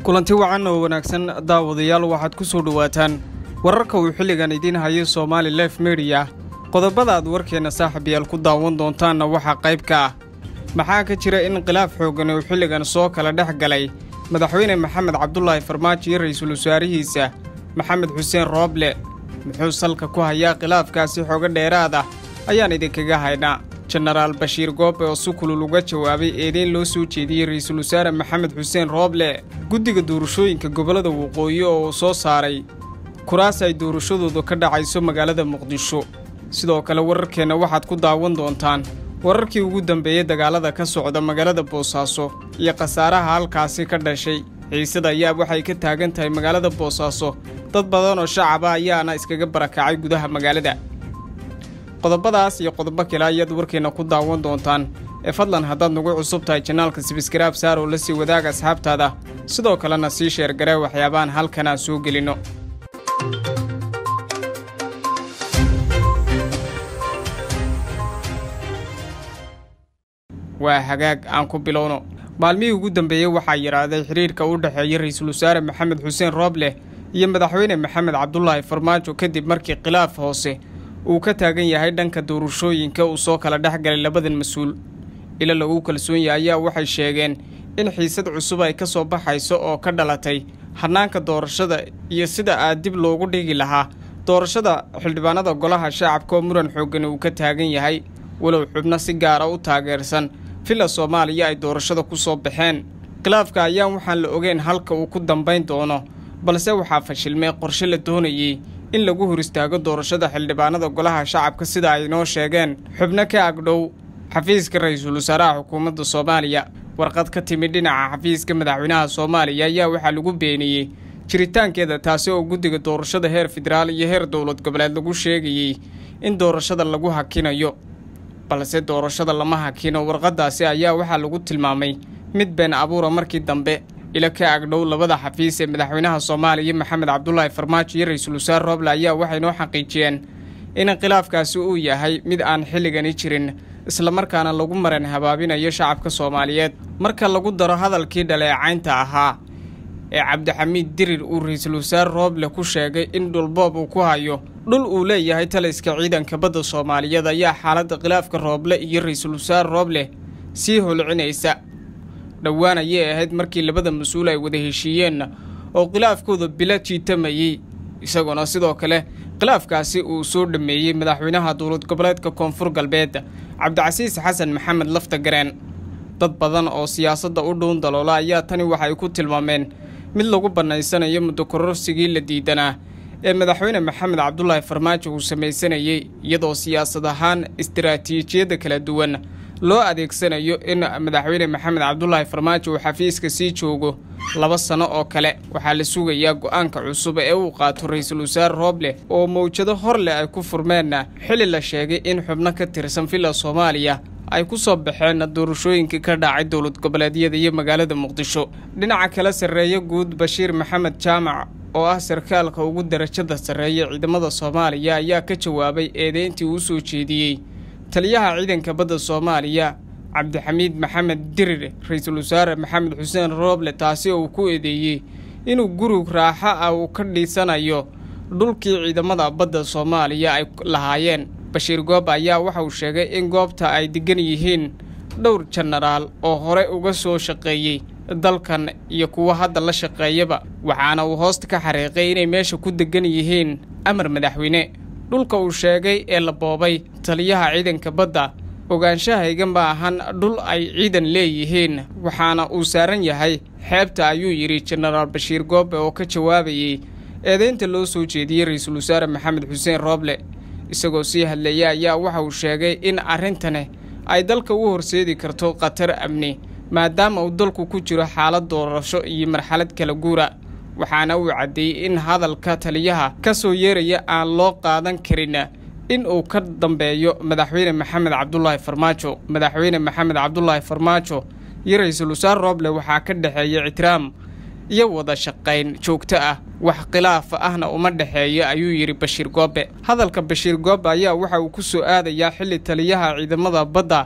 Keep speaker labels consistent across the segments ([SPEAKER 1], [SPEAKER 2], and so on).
[SPEAKER 1] kulanti wacan oo wanaagsan daawadayaal waxaad ku soo dhowaataan wararka uu xilligan idiin hayo somaali lef mediya qodobada aad warkeenna saaxiibayaal ku daawan doontaanna waxaa qayb ka ah maxaa ka jira in khilaaf xooggan uu xilligan soo kala dhex galay madaxweyne maxamed cabdulaahi farmaajo iyo ra'iisul wasaarihiisa maxamed xuseen rooble muxuu salka ku hayaa khilaafkaasi xooga dheeraad ah ayaan idinkaga haynaa jenaraal bashiir goobe oo si kulul uga jawaabay eedeyn loo soo jeediyey ra'iisul wasaare maxamed xuseen rooble guddiga doorashooyinka gobollada waqooyi oo uu soo saaray kuraas ay doorashadoodu ka dhacayso magaalada muqdisho sidoo kale wararkeenna waxaad ku daawan doontaan wararkii ugu dambeeyey dagaalada ka socda magaalada boosaaso iyo khasaaraha halkaasi ka dhashay xiisada ayaa waxay ka taagan tahay magaalada boosaaso dad badan oo shacaba ayaana iskaga barakacay gudaha magaalada qodobadaas iyo qodobo kale ayaad warkeenna ku daawan doontaan ee fadlan haddaad nagu cusub tahay janaalka sibisgaraab saar oo la sii wadaaga asxaabtaada sidoo kalena sii sheergaree waxyaabahan halkan aan soo gelinno waa hagaag aan ku bilowno maalmihii ugu dambeeyey waxaa yidhaahday xidhiirka u dhexeeya ra'iisul wasaare maxamed xuseen rooble iyo madaxweyne maxamed cabdulaahi farmaajo kadib markii khilaaf hoose uu ka taagan yahay dhanka doorashooyinka uu soo kala dhex galay labadan mas-uul ilo lagu kalsoon yahay ayaa waxay sheegeen in xiisad cusub ay ka soo baxayso oo ka dhalatay hannaanka doorashada iyo sida aad dib loogu dhigi lahaa doorashada xildhibaanada golaha shacabka oo muran xooggan uu ka taagan yahay walow xubno si gaara u taageersan villa soomaaliya ay doorashada ku soo baxeen khilaafka ayaan waxaan la ogeyn halka uu ku dambayn doono balse waxaa fashilmay qorshe la doonayey in lagu hor istaago doorashada xildhibaanada golaha shacabka sida ay noo sheegeen xubno ka agdhow xafiiska ra-iisul wasaaraha xukuumadda soomaaliya warqad ka timid dhinaca xafiiska madaxweynaha soomaaliya ayaa waxaa lagu beeniyey jiritaankeeda taasi oo guddiga doorashada heer federaal iyo heer dowlad goboleed lagu sheegayey in doorashada lagu hakinayo balse doorashada lama hakino warqaddaasi ayaa waxaa lagu tilmaamay mid been abuura markii dambe ilo ka agdhow labada xafiis ee madaxweynaha soomaaliya maxamed cabdulaahi farmaajo iyo ra-iisul wasaare rooble ayaa waxay noo xaqiijiyeen in khilaafkaasi uu yahay mid aan xilligani jirin islamarkaana lagu maran habaabinayo shacabka soomaaliyeed marka lagu daro hadalkii dhaleecaynta ahaa ee cabdixamiid dirir uu ra-iisul wasaare rooble ku sheegay in dhulboob uu ku hayo dhul uu leeyahay taliska ciidanka badda soomaaliyeed ayaa xaaladda khilaafka rooble iyo ra-iisul wasaare rooble sii holcinaysa dhowaan ayay ahayd markii labada mas-uul ay wada heshiiyeen oo khilaafkooda bilo jiitamayey isagoona sidoo kale khilaafkaasi uu soo dhammeeyey madaxweynaha dowlad goboleedka koonfur galbeed cabdicasiis xasan maxamed lafta gareen dad badan oo siyaasadda u dhuun daloola ayaa tani waxay ku tilmaameen mid lagu bannaysanayo muddo kororsigii la diidanaa ee madaxweyne maxamed cabdulaahi farmaajo uu samaysanayey iyadoo siyaasad ahaan istaraatiijiyadda kala duwan loo adeegsanayo in madaxweyne maxamed cabdulaahi farmaajo uu xafiiska sii joogo laba sano oo kale waxaa la sugayaa go-aanka cusub ee uu qaato ra-iisul wasaare rooble oo mawjado hor leh ay ku furmeen xilli la sheegay in xubno ka tirsan villa soomaaliya ay ku soo baxeen doorashooyinkii ka dhacay dowlad goboleedyada iyo magaalada muqdisho dhinaca kale sarreeye guud bashiir maxamed jaamac oo ah sarkaalka ugu darajada sarreeya ciidamada soomaaliya ayaa ka jawaabay eedeyntii uu soo jeediyey taliyaha ciidanka badda soomaaliya cabdixamiid maxamed dirir ra-iisul wasaare maxamed xuseen rooble taasi oo uu ku eedeeyey inuu gurug raaxo ah uu ka dhiisanayo dhulkii ciidamada badda soomaaliya ay lahaayeen bashiir goob ayaa waxa uu sheegay in goobta ay degan yihiin dhowr jenaraal oo hore uga soo shaqeeyey dalkan iyo kuwa hadda la shaqeeyaba waxaana uu hoosta ka xariiqay inay meesha ku degan yihiin amar madaxweyne dhulka uu sheegay ee la boobay taliyaha ciidanka badda ogaanshahayga ma ahan dhul ay ciidan leeyihiin waxaana uu saaran yahay xeebta ayuu yidhi jenaraal bashiir goobe oo ka jawaabayey eedeynta loo soo jeediyey ra-iisul wasaare maxamed xuseen rooble isagoo sii hadleeya ayaa waxa uu sheegay in arrintani ay dalka u horseedi karto khatar amni maadaama uu dalku ku jiro xaalad doorasho iyo marxalad kala guura waxaana uu caddeeyey in hadalka taliyaha ka soo yeeraya aan loo qaadan karin in uu ka dambeeyo madaxweyne maxamed cabdulaahi farmaajo madaxweyne maxamed cabdulaahi farmaajo iyo ra-iisul wasaare rooble waxaa ka dhexeeya ictiraam iyo wada shaqayn joogto ah wax khilaaf ahna uma dhexeeyo ayuu yidhi bashiir goobe hadalka bashiir goobe ayaa waxa uu ku soo aadayaa xilli taliyaha ciidamada badda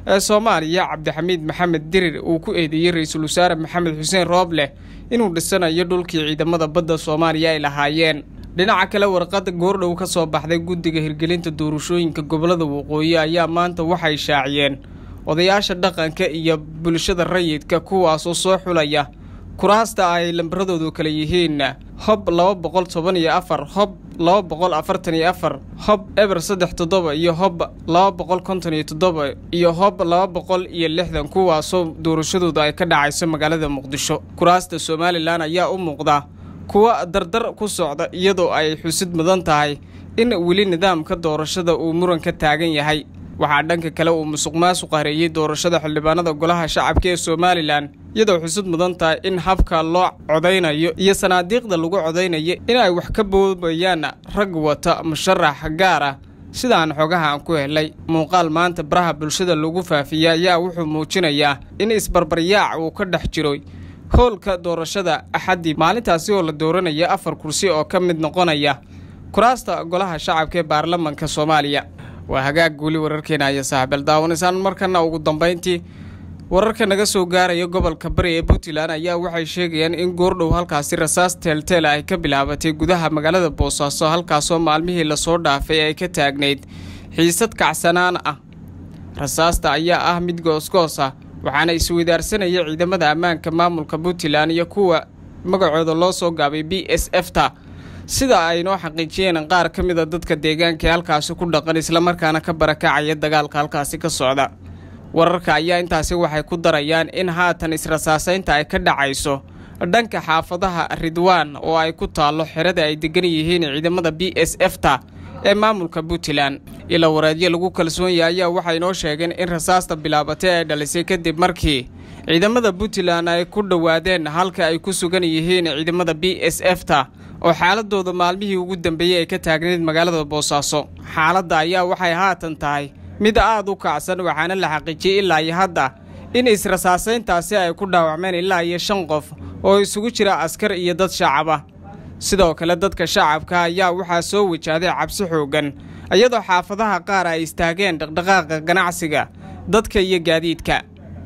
[SPEAKER 1] ee soomaaliya cabdixamiid maxamed dirir uu ku eedeeyey ra-iisul wasaare maxamed xuseen roobleh inuu dhisanayo dhulkii ciidamada badda soomaaliya ay lahaayeen dhinaca kale warqad goordhow ka soo baxday guddiga hirgelinta doorashooyinka gobolada waqooyi ayaa maanta waxay shaaciyeen odayaasha dhaqanka iyo bulshada rayidka kuwaasoo soo xulaya kuraasta ay lambaradoodu kale yihiin hob laba boqol toban iyo afar hob laba boqol afartan iyo afar hob eber saddex toddoba iyo hob laba boqol konton iyo toddoba iyo hob laba boqol iyo lixdan kuwaasoo doorashadooda ay ka dhacayso magaalada muqdisho kuraasta somalilan ayaa u muuqda kuwa dardar ku socda iyadoo ay xusid mudan tahay in weli nidaamka doorashada uu muran ka taagan yahay waxaa dhanka kale uu musuq maasuq hareeyey doorashada xildhibaanada golaha shacabka ee somalilan iyadoo xusud mudan tahay in habka loo codaynayo iyo sanaadiiqda lagu codaynayo in ay wax ka boobayaan rag wata musharax gaar ah sidaan xogaha aan ku helay muuqaal maanta baraha bulshada lagu faafiyey ayaa wuxuu muujinayaa in isbarbaryaac uu ka dhex jiro howlka doorashada axaddii maalintaasi oo la dooranaya afar kursi oo ka mid noqonaya kuraasta golaha shacabka ee baarlamanka soomaaliya waa hagaag guuli wararkeena aya saaxiibal daawanaysaan markana ugu dambayntii wararka naga soo gaaraya gobolka bari ee puntland ayaa waxay sheegayaan in goordhow halkaasi rasaas teelteel ay ka bilaabatay gudaha magaalada boosaaso halkaasoo maalmihii lasoo dhaafay ay ka taagnayd xiisad kacsanaan ah rasaasta ayaa ah mid goosgoos ah waxaana isweydaarsanaya ciidamada ammaanka maamulka puntland iyo kuwa magacooda loo soo gaabay b s f ta sida ay noo xaqiijiyeen qaar ka mid a dadka deegaanka ee halkaasi ku dhaqan islamarkaana ka barakacaya dagaalka halkaasi ka socda wararka ayaa intaasi waxay ku darayaan in haatan israsaasaynta ay ka dhacayso dhanka xaafadaha ridwaan oo ay ku taallo xerada ay degan yihiin ciidamada b s f ta ee maamulka puntland ila wareedyo lagu kalsoon yahay ayaa waxay noo sheegeen in rasaasta bilaabatay ay dhalisay kadib markii ciidamada puntland ay ku dhowaadeen halka ay ku sugan yihiin ciidamada b s f ta oo xaaladooda maalmihii ugu dambeeyey ay ka taagnayd magaalada boosaaso xaaladda ayaa waxay haatan tahay mid aad u kacsan waxaana la xaqiijiyey ilaa iyo hadda in israsaasayntaasi ay ku dhaawacmeen ilaa iyo shan qof oo isugu jira askar iyo dad shacab ah sidoo kale dadka shacabka ayaa waxaa soo wajahday cabsi xooggan iyadoo xaafadaha qaar ay istaageen dhaqdhaqaaqa ganacsiga dadka iyo gaadiidka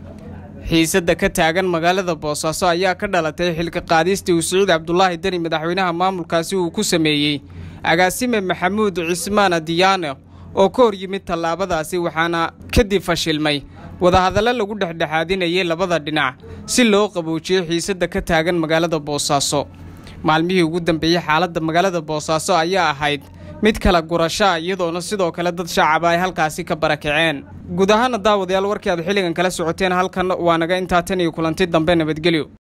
[SPEAKER 1] xiisadda ka taagan magaalada boosaaso ayaa ka dhalatay xilka qaadistii uu siciid cabdulaahi deni madaxweynaha maamulkaasi uu ku sameeyey agaasime maxamuud cismaan diyaano oo ka hor yimid tallaabadaasi waxaana kadib fashilmay wadahadallo lagu dhexdhexaadinayay labada dhinac si loo qaboojiyey xiisadda ka taagan magaalada boosaaso maalmihii ugu dambeeyey xaaladda magaalada boosaaso ayaa ahayd mid kala gurashaa iyadoona sidoo kale dad shacaba ay halkaasi ka barakaceen guud ahaana daawadayaal warkii aad xilligan kala socoteen halkan waa naga intaa tan iyo kulanti dambe nabadgelyo